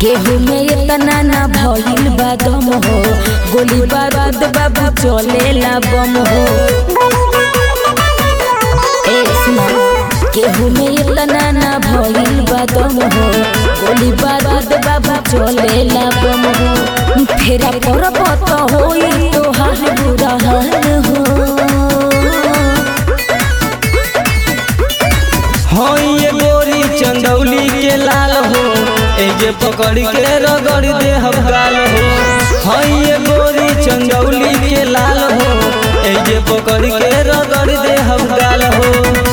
केहू में इतना ना भइल बा दम हो गोली बारूद बाबू चलेला बम हो ए सुना केहू में इतना ना भइल बा दम हो गोली बारूद बाबू चलेला बम हो फेरा पर पत होई तोहार बुरा हाल हो हाँ ये गोरी चंदौली के लाल हो ए जे पकड़ के रगड़ दे हम गाल हो हाँ ये गोरी चंदौली के लाल हो ए जे पकड़ के रगड़ दे हम गाल हो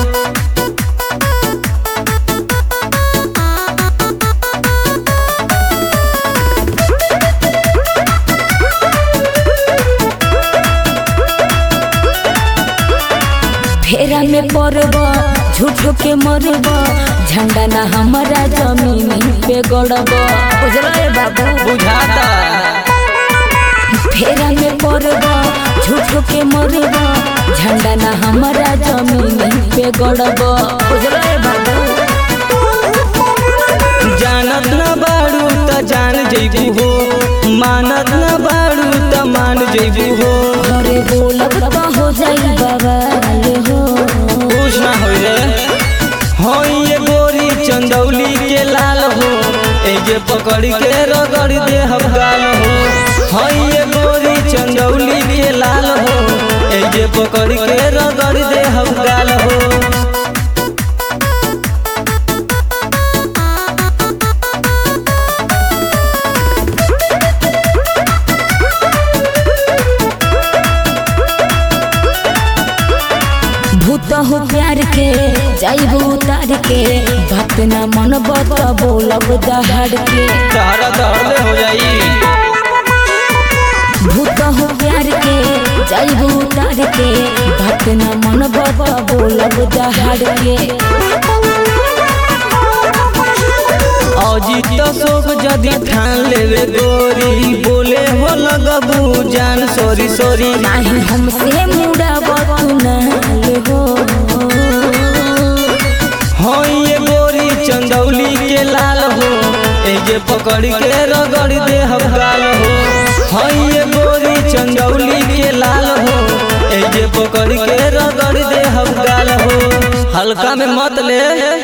फेरा में पड़ब झूठ के मरब झंडा ना हमारा जमीन पे गड़ब बुझल बाबू बुझाता फेरा में पड़ब झूठ के मरब झंडा ना हमारा जमीन पे गड़ब बुझल बाबू जानत न बाड़ू त जान जैबू हो मानत न बाड़ू त मान जैबू हो घरे बोलब तो हो जाई बवाल हो खुश ना हो रे हाँ ये गोरी चंदौली के लाल हो ए जे पकड़ के रगड़ दे हम गाल हो हाँ ये गोरी चंदौली के लाल हो ए जे पकड़ के रगड़ दे हम गाल हो भूत हो प्यार के जाइबू उतार के बात ना मन बत बोलब दहाड़ के तहरा दहले हो जाई भूत हो प्यार के जाइबू उतार के बात ना मन बत बोलब दहाड़ के अजीत शोक जदि ठान लेवे गोरी बोले हो लगबू जान सोरी सोरी नाही हमसे मुड़ा बतुनाल हो हाँ ये गोरी चंदौली के लाल हो ए जे पकड़ के रगड़ दे हम गाल हो हाँ ये गोरी चंदौली के लाल हो ए जे पकड़ के रगड़ दे हम गाल हो हल्का में मत ले